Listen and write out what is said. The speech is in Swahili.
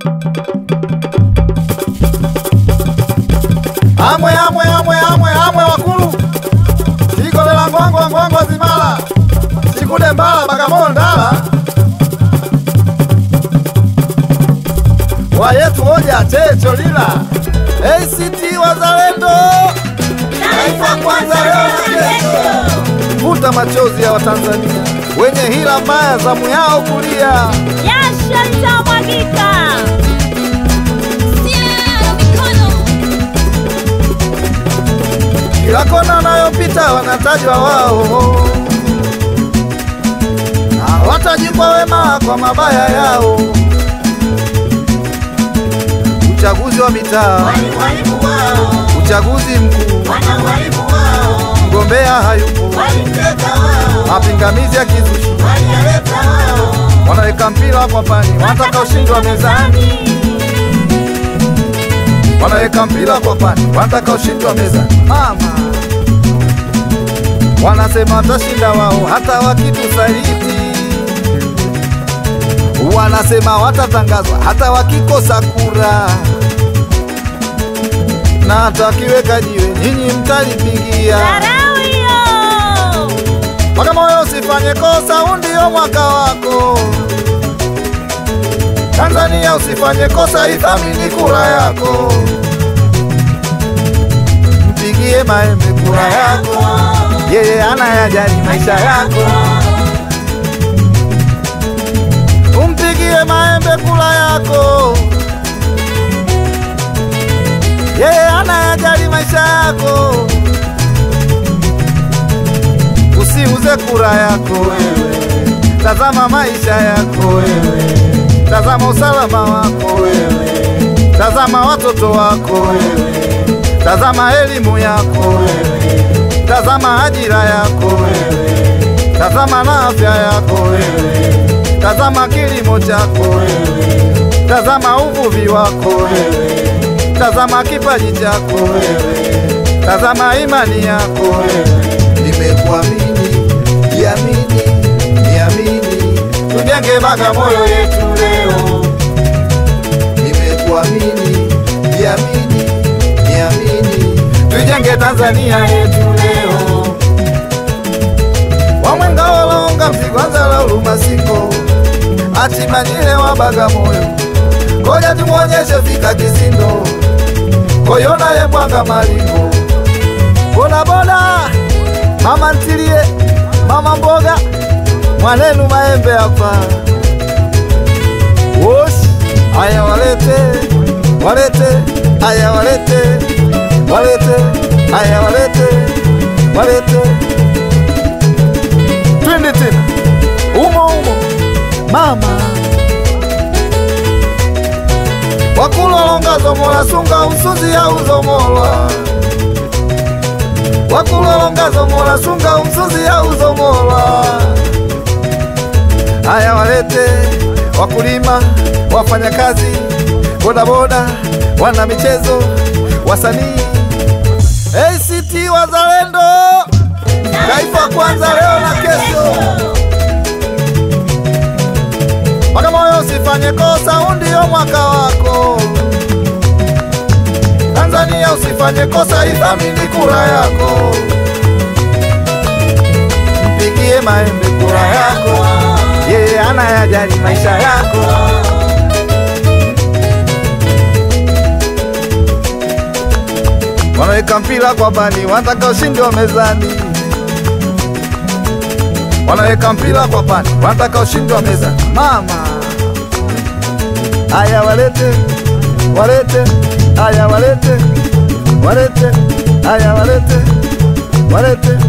Amwe amwe amwe amwe amwe wakulu ikolela ngwangwa ngwangwa zimala chikude mbala bagamoyo ndala wayetu hoja checho lila ACT Wazalendo Taifa kwanza leo na kesho. vuta machozi ya Watanzania wenye hila mbaya zamu yao kulia Jasho litamwagika. kila kona wanayopita wanatajwa wao, na watajikwa wema kwa mabaya yao. Uchaguzi wa mitaa, Walimu wao, uchaguzi mkuu, wana walimu wao, mgombea hayupo, walimteka wao, mapingamizi ya kizushi, waliyaleta wao. wanaweka mpira kwa pani, wanataka ushindi wa mezani, wanaweka mpira kwa pani, wanataka ushindi wa mezani. Mama wanasema watashinda wao hata wakitusaliti, wanasema watatangazwa hata wakikosa kura, na hata wakiweka jiwe nyinyi mtalipigia. Dharau hiyo. Bagamoyo usifanye kosa, huu ndio mwaka wako. Tanzania usifanye kosa, ithamini kura yako. Mpigie Maembe kura yako, yeye anayajali maisha yako. Umpigie Maembe kura yako, yeye anayajali maisha yako. Usiuze kura yako wewe, tazama maisha yako wewe, tazama usalama wako wewe, tazama watoto wako wewe, tazama elimu yako wewe, tazama ajira yako wewe, tazama na afya yako wewe, tazama kilimo chako wewe, tazama uvuvi wako wewe, tazama kipaji chako wewe, tazama imani yako wewe. Nimekuamini, niamini, niamini, tujenge Bagamoyo yetu leo. Nimekuamini, niamini, niamini, tujenge Tanzania yetu leo. Wamwenga walonga mzigwanza la ulumasiko atimanyile wa Bagamoyo, koja tumwonyeshe fika kisindo koyona ye mwanga malingo bodaboda mama ntilie mama mboga mwanenu maembe hapa wosi aya walete walete aya walete walete aya walete walete twende tena umo umo mama wakulolonga zomola sunga umsuzi au zomola wakulolonga zomola sunga umsuzi au zomola haya walete wakulima wafanyakazi bodaboda wana michezo wasanii ACT Wazalendo taifa kwanza leo na kesho Bagamoyo usifanye kosa, huu ndio mwaka wako. Tanzania usifanye kosa, ithamini kura yako. Mpigie Maembe kura yako, yeye anayajali maisha yako. Wanaweka mpira kwa bani, wanataka ushindi wa mezani. Wanaweka mpira kwa pani, wanataka ushindi wa mezani. Mama Aya walete, walete, aya walete, walete, aya walete, walete.